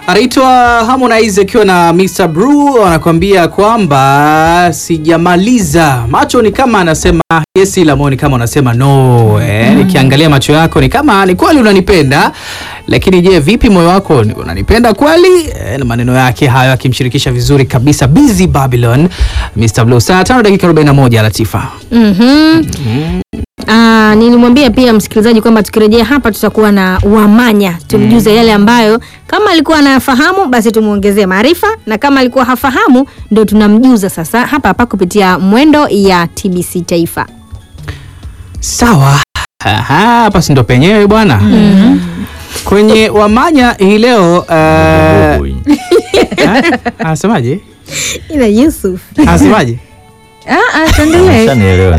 Anaitwa Harmonize akiwa na Mr. Bru anakuambia kwamba sijamaliza. Macho ni kama anasema yes, ila moyo ni kama unasema no. Eh, nikiangalia macho yako ni kama ni kweli unanipenda, lakini je, vipi moyo wako ni- unanipenda kweli? Eh, na maneno yake hayo akimshirikisha vizuri kabisa Busy Babylon, Mr. Blue. Saa 5 dakika 41 Latifa. Mhm. Ah, nilimwambia pia msikilizaji kwamba tukirejea hapa tutakuwa na Wamanya tumjuze yale ambayo kama alikuwa anafahamu basi tumuongezee maarifa na kama alikuwa hafahamu ndo tunamjuza sasa hapa hapa kupitia mwendo ya TBC Taifa. Sawa. Aha, hapa si ndo penyewe bwana. Kwenye Wamanya hii leo eh, Boy. eh, anasemaje? Ila Yusuf. Anasemaje? Ah, ah, tuendelee. Ushanielewa.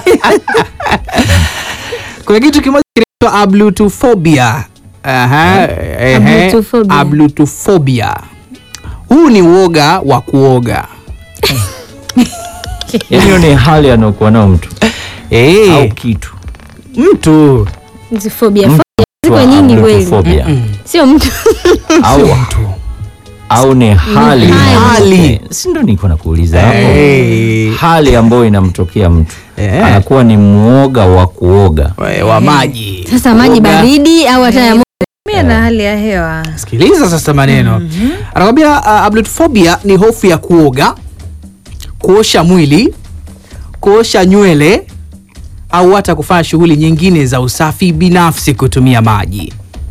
Kuna kitu kimoja kinaitwa ablutophobia. Aha, ehe, Ablutophobia. ablutophobia. Huu ni uoga wa kuoga. Yaani hiyo ni hali anayokuwa nayo mtu Eh, au kitu. mtu Hizi phobia. Mtu Phobia ziko wa nyingi kweli. ablutophobia. Sio mtu. Au au ni hali hali. Eh, si ndo niko nakuuliza hapo Eh, hali ambayo inamtokea mtu Eh. anakuwa ni mwoga wa kuoga eh, wa maji. Sasa maji Kuoga. baridi au hata ya moto. Mimi na hali ya hewa. Sikiliza sasa maneno. Anakwambia uh, ablutophobia ni hofu ya kuoga, kuosha mwili, kuosha nywele au hata kufanya shughuli nyingine za usafi binafsi kutumia maji.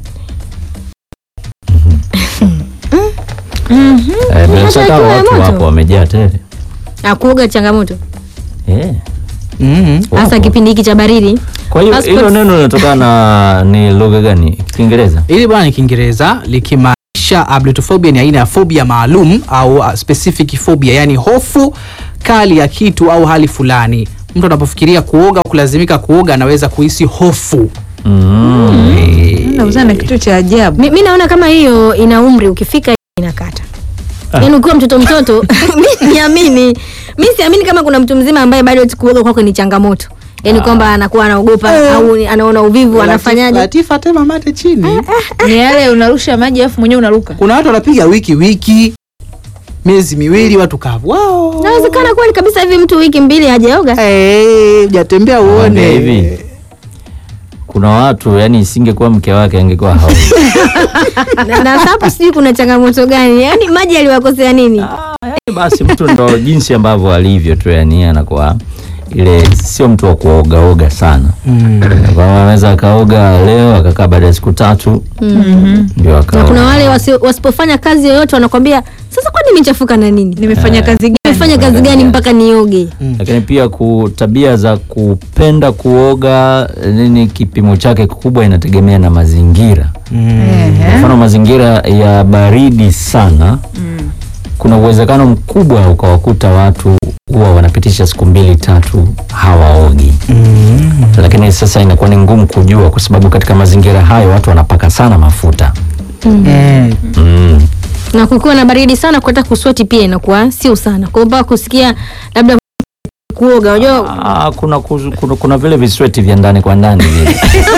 Eh, bila shaka ikiwa ya watu moto. wapo wamejaa tele Ah, kuoga changamoto. Eh, Mhm. Hasa wapo. kipindi hiki cha baridi. kwa hiyo Passport- hilo neno linatokana na ni lugha gani kiingereza Hili bwana ni Kiingereza likimaanisha ablutophobia ni aina ya phobia maalum au uh, specific phobia, yani hofu kali ya kitu au hali fulani. Mtu anapofikiria kuoga au kulazimika kuoga anaweza kuhisi hofu. mm. Nakutana na kitu cha ajabu. Mi, mi naona kama hiyo ina umri ukifika inakata. Yaani ukiwa mtoto mtoto, mi niamini, mi siamini kama kuna mtu mzima ambaye bado kuoga kwake ni changamoto. Yaani kwamba anakuwa anaogopa au ni- anaona uvivu anafanyaje? Latifa tema mate chini. Ni yale unarusha maji alafu mwenyewe unaruka. Kuna watu wanapiga wiki wiki, miezi miwili, watu kavu. Wow. Inawezekana kweli kabisa hivi mtu wiki mbili hajaoga. Eh, hujatembea Nakwambia uone. hivi kuna watu yani isingekuwa mke wake angekuwa hao Na, na hapo sijui kuna changamoto gani? Yaani maji aliwakosea nini? basi mtu ndo jinsi ambavyo alivyo tu yani anakuwa ile sio mtu wa kuogaoga sana Kwa hiyo anaweza akaoga leo akakaa baada ya siku tatu ndio Na akaoga kuna wale wasi, wasipofanya kazi yoyote wanakwambia sasa kwani nimechafuka na nini? Nimefanya kazi gani? Nimefanya kazi gani mpaka nioge? lakini pia ku tabia za kupenda kuoga nini kipimo chake kikubwa inategemea na mazingira kwa Ehe. mfano mazingira ya baridi sana kuna uwezekano mkubwa ukawakuta watu huwa wanapitisha siku mbili tatu hawaogi lakini sasa inakuwa ni ngumu kujua kwa sababu katika mazingira hayo watu wanapaka sana mafuta Mm. mm. na kukiwa na baridi sana kwata kusweti pia inakuwa sio sana kwa hiyo mpaka kusikia labda kuoga unajua Ah, kuna, kuzu- kuna, kuna vile visweti vya ndani kwa ndani vile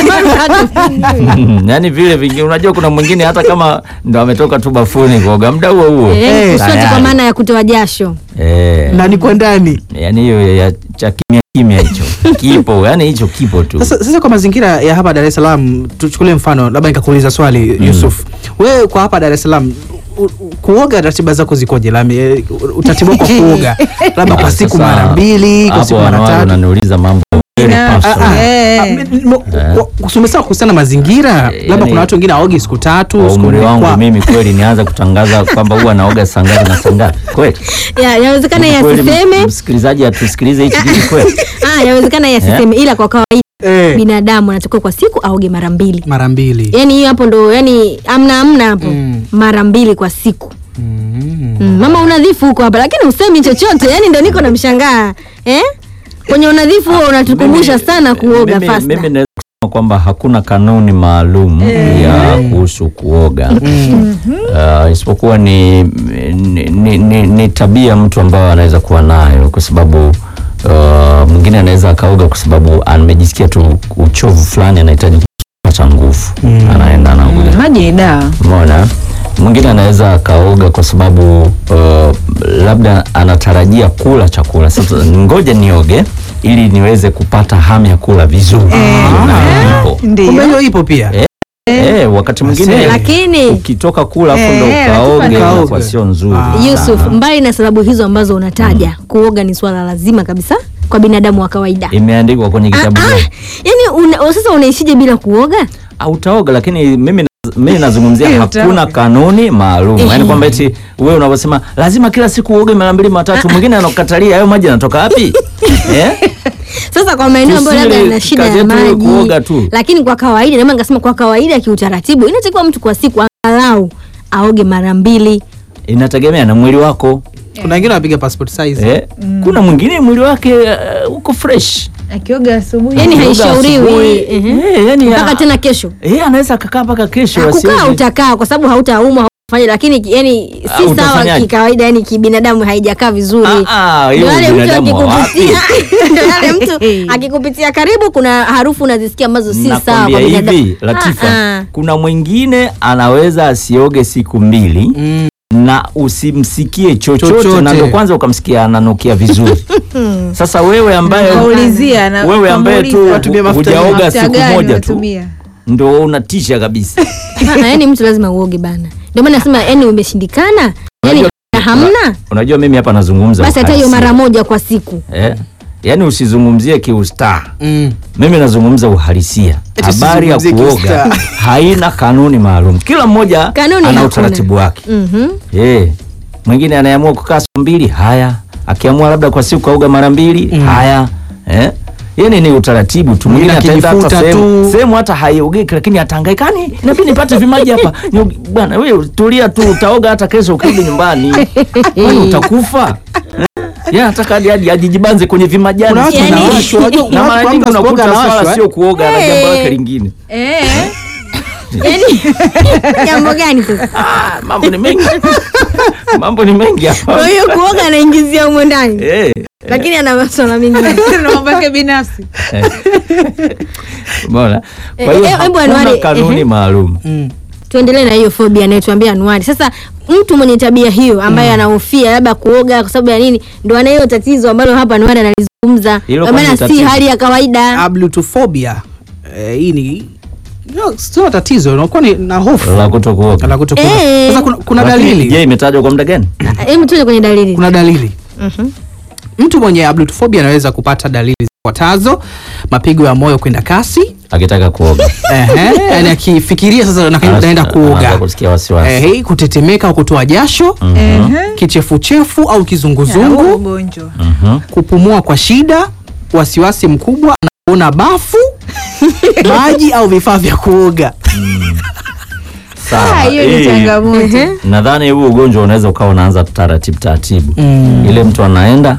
yaani vile vingi unajua kuna mwingine hata kama ndo ametoka tu bafuni kuoga muda huo huo eh, kusweti kwa tayari. maana ya kutoa jasho eh, Ndani kwa ndani. yaani hiyo ya cha kimya kimya hicho kipo yaani hicho kipo tu Sasa, sasa kwa mazingira ya hapa Dar es Salaam tuchukulie mfano, labda nikakuuliza swali Yusuf, wewe kwa hapa Dar es Salaam u- u- kuoga ratiba zako zikoje? Lami, eh, utaratibu wako wa kuoga labda kwa siku Sasa, mara mbili, kwa hapo siku mara wanawake tatu? unaniuliza mambo very Ina- personal. Ah, ah. Eh. Ah, mi- mo- kwa- kusumesema kuhusiana na mazingira, Eh, labda yani- kuna watu wengine aogi siku tatu, kwa siku umri nne wangu kwa mimi kweli nianza kutangaza kwamba huwa naoga saa ngapi na saa ngapi kweli ya yawezekana Kweli yasiseme msikilizaji atusikilize hichi kitu kweli ah yawezekana yasiseme ila kwa kawaida eh, binadamu anatakiwa kwa siku aoge mara mbili mara mbili. yaani hiyo hapo ndo yani amna amna hapo Mm. mara mbili kwa siku Mm. mm. mama unadhifu huko hapa lakini usemi chochote yani ndo niko namshangaa eh? kwenye unadhifu huo unatukumbusha Mimi- sana kuoga mimi, fasta mimi naweza kusema kwamba hakuna kanuni maalum ya kuhusu kuoga uh, isipokuwa ni, ni, ni, ni, ni tabia mtu ambayo anaweza kuwa nayo kwa sababu uh, mwingine anaweza akaoga kwa sababu amejisikia tu uchovu fulani anahitaji kupata nguvu anaenda anaoga Maji ni dawa. Umeona? mwingine anaweza akaoga kwa sababu uh, labda anatarajia kula chakula. Sasa ngoja nioge ili niweze kupata hamu ya kula vizuri. Hiyo nayo ipo. kumbe Ndio. hiyo ipo pia Eh, wakati mwingine Asante. Lakini ukitoka kula afu ndo Eh, ukaoge lazima inakuwa nikaoge. sio nzuri. Ah. Yusuf, sana. mbali na sababu hizo ambazo unataja, kuoga ni swala lazima kabisa kwa binadamu wa kawaida. Imeandikwa kwenye kitabu Ah, gani? Yaani una, sasa unaishije bila kuoga? Ah, utaoga lakini mimi na- mimi nazungumzia Eh, hakuna utaoga. kanuni maalum Eh. yaani kwamba eti wewe unavyosema lazima kila siku uoge mara mbili mara tatu mwingine anakukatalia hayo maji yanatoka wapi eh? Sasa kwa maeneo ambayo labda Tusile yana shida kazi ya yetu iwe maji, kuoga tu. lakini kwa kawaida, nama nikasema kwa kawaida, kiutaratibu, inatakiwa mtu kwa siku angalau aoge mara mbili. inategemea na mwili wako kuna wengine wanapiga passport size eh? kuna mwingine mwili wake uh, uko fresh akioga asubuhi Yani Akioga haishauriwi, asubuhi, ehe. eh, yani mpaka ya- tena kesho. eh, anaweza akakaa mpaka kesho Kukaa asioge. utakaa kwa sababu hautaumwa hautafanya, lakini yani Ah, si sawa utafanyaje? kikawaida, yani kibinadamu haijakaa vizuri. Ah, ah, hiyo Ndio yale mtu binadamu wa akikupitia, wapi? ndio yale mtu akikupitia karibu, kuna harufu unazisikia ambazo si sawa Nakwambia kwa binadamu. hivi Latifa, Ah, ah. kuna mwingine anaweza asioge siku mbili Mm. na usimsikie chochote, Chochote. na ndo kwanza ukamsikia ananukia vizuri. Sasa wewe ambaye kaulizia na wewe ambaye tu kamuuliza, Watumie mafuta hujaoga mafuta siku gani moja tu unatumia? ndo unatisha kabisa. Ah, yani mtu lazima uoge bana. Ndio maana nasema yani umeshindikana, yani Unajua- hamna, Unajua mimi hapa nazungumza basi hata hiyo uhalisia. mara moja kwa siku. eh? Yaani usizungumzie kiustaa, Mm. mimi nazungumza uhalisia. Eti Habari ya usizungumzie kuoga kiustaa. haina kanuni maalum, kila mmoja Kanuni ana hakuna. utaratibu wake. Mhm. Eh, mwingine anayeamua kukaa siku mbili, haya. Akiamua labda kwa siku kauga mara mbili, haya. Eh? Yaani ni utaratibu tu. Mwingine Mwingine ataenda hata akijifuta sehemu tu. sehemu hata haiogeki lakini atahangaikani. Inabidi nipate vimaji hapa. Nioge- Bwana wewe tulia tu utaoga hata kesho ukirudi nyumbani. Kwani utakufa? Eh? Yeye anataka hadi hadi ajijibanze kwenye vimajani. Kuna watu Yani- wanawashwa, unajua kuna na watu mara kwa nyingi mtu asipoga unakuta swala anawashwa, sio kuoga na jambo Eh. lake lingine. Eh, Yani jambo gani sasa? Ah, mambo ni mengi. mambo ni mengi hapa. Kwa hiyo kuoga anaingizia humo ndani, Eh. lakini ana masuala mengine. na mambo yake binafsi Umeona? Eh, Kwa hiyo eh, hebu hakuna Anuari, kanuni ehe. maalum. Mm. Tuendelee na hiyo phobia anayetuambia Anuari. Sasa mtu mwenye tabia hiyo ambaye anahofia labda kuoga kwa sababu ya nini, ndo ana hiyo tatizo ambalo hapa Anuari analizungumza, Hilo kwa maana kwani si tatizo? hali ya kawaida. ablutophobia eh, hii ni no, sio tatizo unakuwa ni na hofu La kutokuoga. la kutokuwa Eh. sasa kuna, kuna Lakini, dalili Je, imetajwa kwa muda gani? Ah, Hebu tuende kwenye dalili. kuna dalili Mhm. mtu mwenye ablutophobia anaweza kupata dalili zifuatazo mapigo ya moyo kwenda kasi Akitaka kuoga. Ehe, yani akifikiria sasa na- naenda Anaanza kuoga kusikia wasiwasi. Ehe, kutetemeka au kutoa jasho Ehe. kichefuchefu au Ya, huo kizunguzungu ugonjwa Mhm. kupumua kwa shida wasiwasi mkubwa anaona bafu maji au vifaa vya kuoga Sawa. Ah, hiyo ni Eh, changamoto Ehe. Nadhani huu ugonjwa unaweza ukawa unaanza taratibu taratibu. Mm. Ile mtu anaenda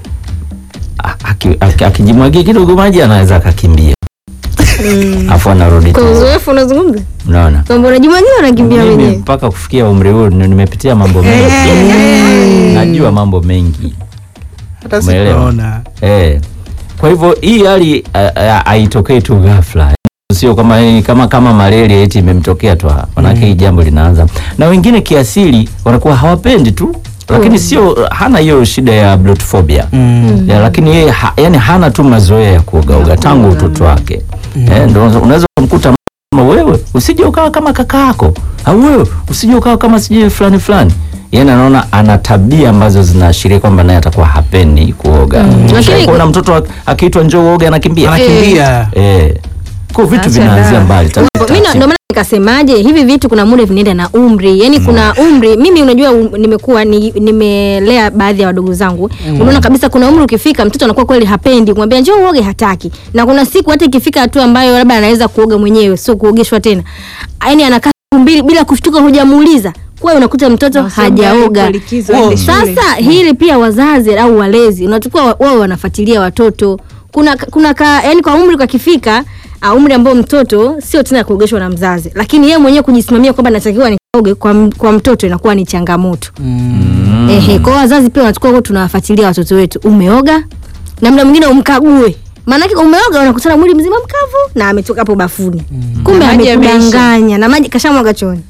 a- aki- aki- akijimwagia kidogo maji anaweza akakimbia. Afu anarudi Kwa tena. uzoefu unazungumza Unaona? kwamba unajimwagia unakimbia Mimi mwenyewe. mpaka kufikia umri huu ni- nimepitia mambo mengi. Najua mambo mengi. hata Umeelewa? sikuona Eh. Kwa hivyo hii hali a- a- haitokei tu ghafla. Sio kama eh, kama kama malaria eti imemtokea tu hapa. Manake hii jambo linaanza. Na wengine kiasili wanakuwa hawapendi tu. Lakini sio hana hiyo shida ya bloodphobia. Mm. Ya, lakini yeye ha, yani hana tu mazoea ya kuogaoga tangu utoto wake. Eh, ndio unaweza kumkuta kama wewe usije ukawa kama kaka yako au wewe usije ukawa kama sijui fulani fulani. Yani anaona ana tabia ambazo zinaashiria kwamba naye atakuwa hapendi kuoga. Lakini- Kuna mtoto ak- akiitwa njoo uoge anakimbia. anakimbia Eh. Kwa vitu Acha vinaanzia dawa. mbali. taratibu, Mimi na- ndio taratibu. maana nikasemaje hivi vitu kuna muda vinaenda na umri yani kuna umri mimi unajua um, nimekuwa ni, nimelea baadhi ya wadogo zangu unaona kabisa kuna umri ukifika mtoto anakuwa kweli hapendi kumwambia njoo uoge hataki na kuna siku hata ikifika hatua ambayo labda anaweza kuoga mwenyewe sio kuogeshwa tena yani anakaa siku mbili bila kushtuka hujamuuliza kwa unakuta mtoto hajaoga likizo Oh, aende shule. sasa hili pia wazazi au walezi unachukua wa- wao wanafuatilia watoto kuna kuna ka, yani kwa umri kakifika uh, umri ambao mtoto sio tena kuogeshwa na mzazi lakini yeye mwenyewe kujisimamia kwamba natakiwa nikaoge kwa, m- kwa mtoto inakuwa ni changamoto Mm. ehe kwa wazazi pia wanachukua huko tunawafuatilia watoto wetu umeoga na mda mwingine umkague maanake umeoga unakutana mwili mzima mkavu na ametoka hapo bafuni kumbe Na maji yameisha. amekudanganya na maji kashamwaga chooni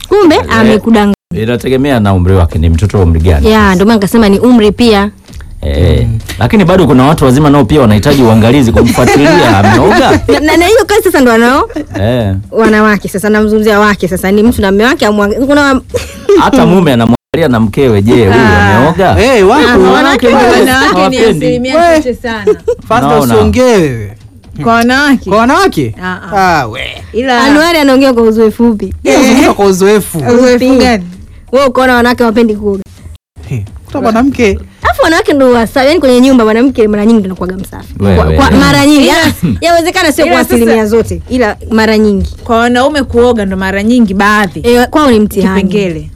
kumbe amekudanganya. inategemea na umri wake, ni mtoto wa umri gani. Ya, ndio maana nikasema ni umri pia. Eh, lakini bado kuna watu wazima nao pia wanahitaji uangalizi kumfuatilia ameoga. Na- na na hiyo kazi sasa ndo wanao Eh, wanawake sasa, namzungumzia wake sasa, ni mtu na mume wake amwangalia. Kuna hata mume anamwangalia na mkewe, je, huyu ameoga? Eh, wako Ah, wanawake wengi wanawake ni hawapendi. asilimia We. chache sana Fasta Naona. usiongee wewe. kwa wanawake Kwa wanawake? Ah, ah. Ah, we. ila Anuari anaongea kwa uzoefu upi? Unazungumza kwa uzoefu. uzoefu gani Wewe ukaona wanawake wapendi kuoga. Eh, Kuta mwanamke. Alafu wanawake ndo wasafi, yani kwenye nyumba mwanamke mara nyingi ndo anakuwaga msafi. Wewe. Kwa, kwa mara nyingi. Ya- Yawezekana sio Ila kwa sasa- asilimia zote, ila mara nyingi. kwa wanaume kuoga ndo mara nyingi baadhi E, kwao ni mtihani. kipengele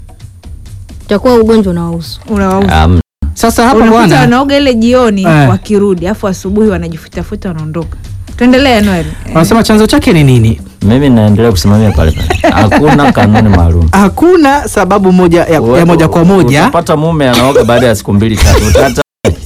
Utakuwa ugonjwa unawahusu. unawauza Um, Sasa hapa unakuta bwana. wanaoga ile jioni Eh. wakirudi afu asubuhi wanajifutafuta wanaondoka tuendelee Noel Wanasema chanzo chake ni nini? mimi naendelea kusimamia pale pale, hakuna kanuni maalum. Hakuna sababu moja ya, ya moja kwa moja. Utapata mume anaoga baada ya siku mbili tatu, utata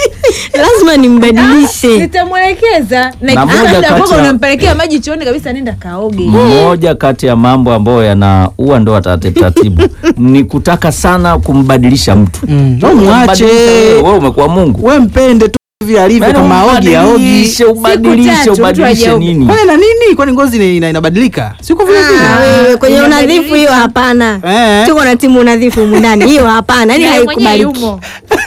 Lazima nimbadilishe. nitamwelekeza Na na moja kabla kati kwako ya- unampelekea maji chooni kabisa nenda kaoge moja kati ya mambo ambayo yanaua ndoa taratibu taratibu ni kutaka sana kumbadilisha mtu. Mm. Wewe Mwache. umbadilisha wewe, wewe umekuwa Mungu. We mpende tu hivi alivyo Yaani kama aogi aogi. ubadilishe, ubadilishe, tatu, mtu ubadilishe hajaoga. nini? Kwani na nini? Kwani ngozi ni- ina- inabadilika? Siko vile Ah, vile. wewe kwenye Inabadilisha. unadhifu hiyo hapana. Eh. Tuko na timu unadhifu humu ndani. Hiyo hapana. Yaani Yeye mwenyewe haikubaliki. yumo.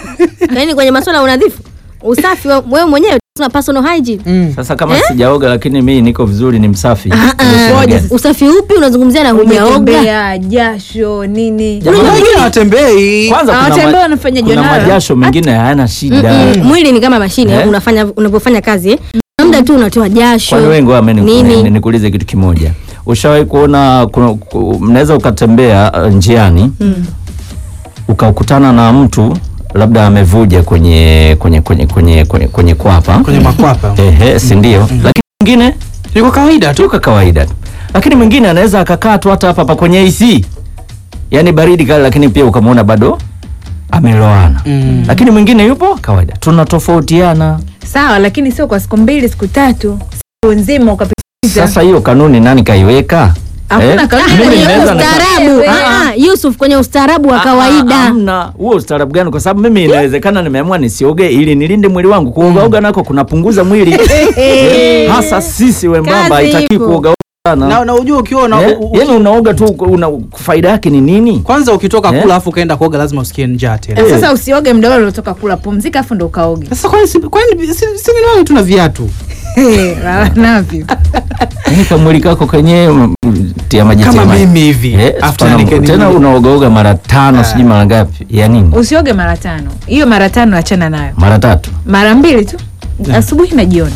Yaani kwenye masuala ya unadhifu, usafi wa- wewe mwenyewe tuna personal hygiene. Mm. Sasa kama sijaoga lakini mimi niko vizuri, ni msafi. Ah, ah. Ngoja. Usafi upi unazungumzia na hujaoga? Umetembea, jasho nini Jamani, Kuna wengine hawatembei. Kwanza kuna, Hawatembea ma- wanafanya kuna jonara. majasho mengine hayana shida. Mm, mwili ni kama mashine Eh? unafanya unapofanya kazi eh? muda tu unatoa jasho Kwani wengi wao nini nikuulize kitu kimoja. Ushawahi kuona kuna- ku- mnaweza ukatembea uh, njiani ukakutana na mtu labda amevuja kwenye kwenye kwenye kwenye kwenye, kwenye kwapa Kwenye makwapa. ehe, si ndio? Lakini mwingine Ni kwa kawaida tu. tu kwa kawaida tu, lakini mwingine anaweza akakaa tu hata hapa hapa kwenye AC, yaani baridi kali, lakini pia ukamwona bado ameloana Mm. lakini mwingine yupo kawaida. Tunatofautiana. sawa lakini sio kwa siku mbili siku tatu siku nzima ukapitiza Sasa hiyo kanuni nani kaiweka? Hakuna kanuni. mimi kwenye naweza nika- ustaarabu Wewe. Ah, ah, Yusuf kwenye ustaarabu wa kawaida Hamna huo ustaarabu gani? Kwa sababu mimi inawezekana nimeamua nisioge ili nilinde mwili wangu. Kuogaoga nako kunapunguza mwili Eh, hasa sisi wembamba Kazi haitaki ipo. kuoga Na sana. na ujue ukiwa una, Eh, u- u- Yaani unaoga tu una faida yake ni nini? kwanza ukitoka Eh? kula afu ukaenda kuoga lazima usikie njaa tena. Eh. sasa usioge mda ule uliotoka kula pumzika afu ndo ukaoge Sasa kwani si- kwani si si ni nani tuna viatu? lala navyo Yaani kamwili kako kenyewe mm, tia maji Kama tia maji. mimi hivi. Eh, After hapana, nike- tena unaogaoga mara tano sijui mara ngapi ya nini? usioge mara tano hiyo mara tano achana nayo Mara tatu. mara mbili tu asubuhi na jioni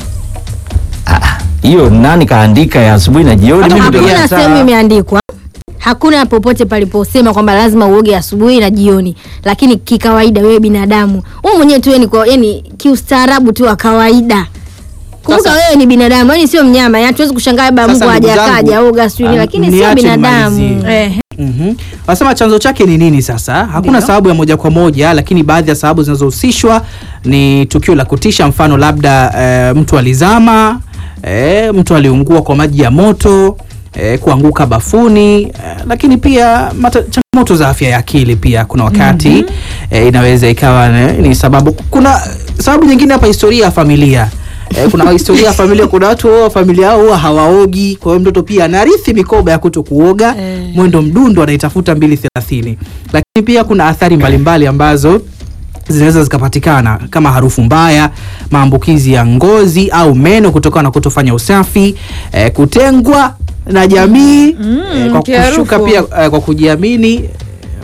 Ah, hiyo nani kaandika ya asubuhi na jioni? Hata Mimi ndio kupigia hakuna saa. sehemu imeandikwa hakuna popote paliposema kwamba lazima uoge asubuhi na jioni lakini kikawaida wewe binadamu wewe mwenyewe tu yani kwa yani kiustaarabu tu wa kawaida kumbuka Sasa- wewe ni binadamu yani sio mnyama yani hatuwezi kushangaa baba Sasa Mungu ndugu hajakaja zangu, oga sijui ah, lakini sio niache binadamu nimalizie. eh, Mhm. Wanasema chanzo chake ni nini sasa? Hakuna Ndio. sababu ya moja kwa moja, lakini baadhi ya sababu zinazohusishwa ni tukio la kutisha, mfano labda e, mtu alizama, e, mtu aliungua kwa maji ya moto, e, kuanguka bafuni, e, lakini pia mata, changamoto za afya ya akili pia kuna wakati e, inaweza ikawa ni, ni sababu. Kuna sababu nyingine hapa, historia ya familia. Eh, kuna historia ya familia, kuna watu wa familia yao huwa hawaogi, kwa hiyo mtoto pia anarithi mikoba ya kuto kuoga Eh. mwendo mdundo anaitafuta mbili thelathini. Lakini pia kuna athari mbalimbali ambazo zinaweza zikapatikana kama harufu mbaya, maambukizi ya ngozi au meno kutokana na kutofanya usafi, eh, kutengwa na jamii eh, kwa kiharufu. kushuka pia eh, kwa kujiamini. Eh,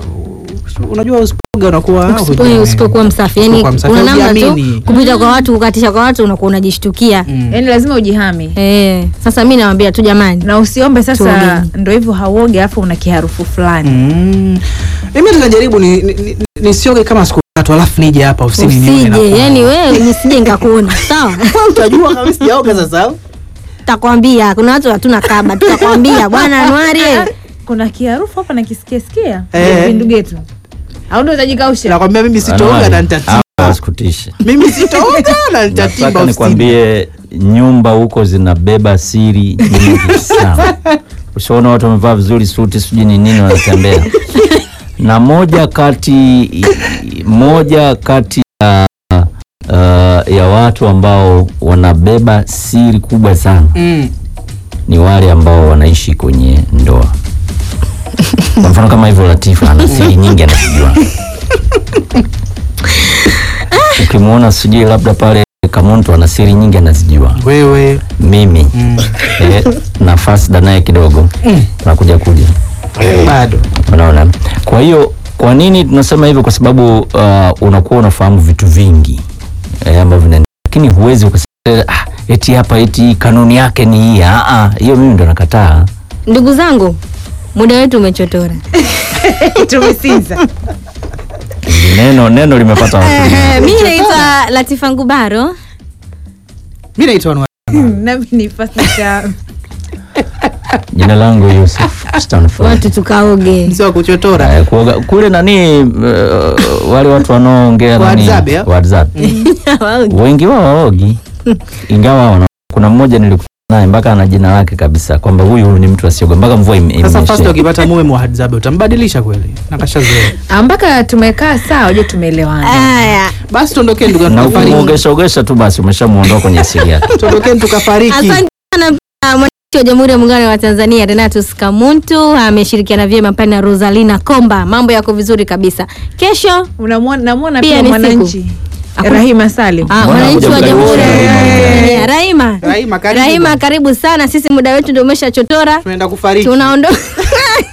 Unajua usipoga unakuwa Usipo- hujiamini. usipokuwa msafi yani Usipokuwa msafi, kuna namna tu hujiamini. kupita kwa watu kukatisha kwa watu unakuwa unajishtukia Mm. yani lazima ujihami eh, sasa mi nawambia tu jamani na usiombe sasa Tuogeni. ndo hivyo hauoge alafu una kiharufu fulani Mm. Mimi tunajaribu ni, ni, ni, nisioge kama siku tatu alafu nije hapa ofisini nione usije nafanya. yani wewe nisije nikakuona sawa utajua kama sijaoga sasa. takwambia kuna watu hatuna kaba tutakwambia bwana anuari Ah, kuna kiharufu hapa nakisikia sikia Eh. vindugetu au ndo utajikausha Nakwambia mimi sitooga na nitatiba. wasikutishe. Mimi sitooga na nitatiba Nataka ofisini. nikwambie nyumba huko zinabeba siri nyingi sana. ushaona watu wamevaa vizuri suti sijui ni nini wanatembea na moja kati moja kati ya uh, ya watu ambao wanabeba siri kubwa sana Mm. ni wale ambao wanaishi kwenye ndoa kwa mfano kama hivyo Latifa ana siri nyingi anazijua ukimwona sijui labda pale Kamonto ana siri nyingi anazijua Wewe mimi mm. eh, nafasi naye kidogo nakuja kuja bado unaona kwa hiyo kwa nini tunasema hivyo kwa sababu uh, unakuwa unafahamu vitu vingi eh, ambavyo vinaendelea lakini huwezi ukasema ah, eti hapa eti kanuni yake ni hii ah, ah, hiyo mimi ndo nakataa Ndugu zangu, muda wetu umechotora. tumesinza neno neno limepata watu wengi. Mimi naitwa Latifa Ngubaro. mi naitwa Anwar. nami ni fasisha jina langu Yusuf Stanford Watu tukaoge. mzee wa kuchotora Eh, kuoga kule nani uh, wale watu wanaoongea nani WhatsApp, ya? WhatsApp Waoge. wengi wao waogi ingawa wana, kuna mmoja nilikutana naye mpaka ana jina lake kabisa kwamba huyu ni mtu asioga mpaka mvua ime- sasa imenyesha. fast ukipata mume muhadzabe utambadilisha kweli nakashazoea mpaka tumekaa sawa je tumeelewana Haya. basi tuondokeni tuka- na tukafariki ukimwogesha ogesha tu basi umeshamuondoa kwenye asili yake tuondokeni tukafariki Asante sana pia mwananchi wa Jamhuri ya Muungano wa Tanzania Renatus Kamuntu ameshirikiana vyema pale na Rosalina Komba. Mambo yako vizuri kabisa. Kesho Unamwona- namwona Pia pia ni siku. mwananchi Hakuna- Rahima Salim Ah, Mbona mwananchi wa kuja Jamhuri ya kukaribisha Muungano wa Rahima? Tanzania. Rahima. Rahima, karibu Rahima bwana. karibu sana. Sisi muda wetu ndio umeshachotora. tunaenda kufariki Tunaondoka.